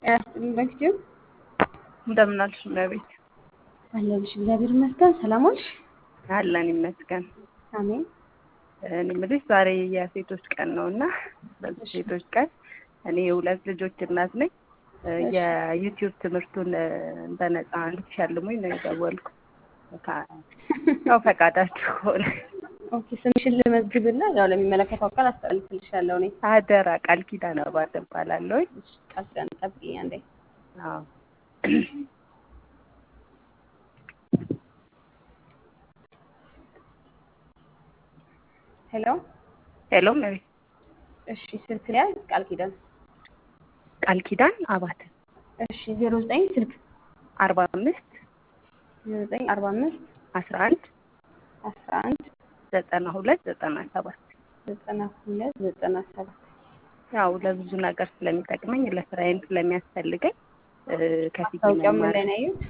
ያስጥልኝ እንደምን አልሽ እመቤት? አለሁልሽ። እግዚአብሔር ይመስገን። ሰላም ዋልሽ? አለን ይመስገን። አሜን። እኔ የምልሽ ዛሬ የሴቶች ቀን ነው እና በዚህ ሴቶች ቀን እኔ የሁለት ልጆች እናት ነኝ። የዩቲዩብ ትምህርቱን በነፃ እንድትሸልሙኝ ነው የደወልኩ። ያው ፈቃዳችሁ ሆነ። ኦኬ፣ ስምሽን ልመዝግብና ያው ለሚመለከተው አካል አስተላልፍልሻለሁ። እኔ አደራ ቃል ኪዳን አባት እባላለሁ። ቃል ኪዳን ጠብቂኝ አንዴ። አዎ ሄሎ ሄሎ እመቤት። እሺ፣ ስልክ ላይ ቃል ኪዳን ቃል ኪዳን አባት እሺ፣ ዜሮ ዘጠኝ ስልክ አርባ አምስት ዜሮ ዘጠኝ አርባ አምስት አስራ አንድ አስራ አንድ ዘጠና ሁለት ዘጠና ሰባት ዘጠና ሁለት ዘጠና ሰባት ያው ለብዙ ነገር ስለሚጠቅመኝ ለስራዬም ስለሚያስፈልገኝ ከፊት ማስታወቂያው ምን ላይ ነው ያየሁት?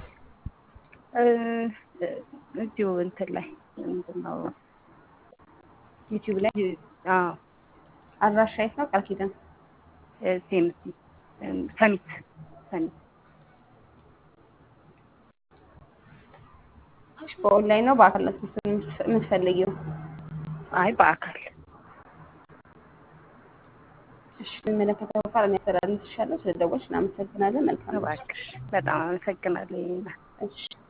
እዚሁ እንትን ላይ ምንድን ነው ዩቲዩብ ላይ አዎ አድራሻ የት ነው? ቃል ኪዳን ሴምሲ ሰሚት ሰሚት በኦንላይን ነው በአካል ነው የምትፈልጊው? አይ በአካል እሺ የሚመለከተው አካል የሚያስተላልፍልሻለሁ። ስለደወልሽ እናመሰግናለን። መልካም እባክሽ በጣም አመሰግናለሁ። እሺ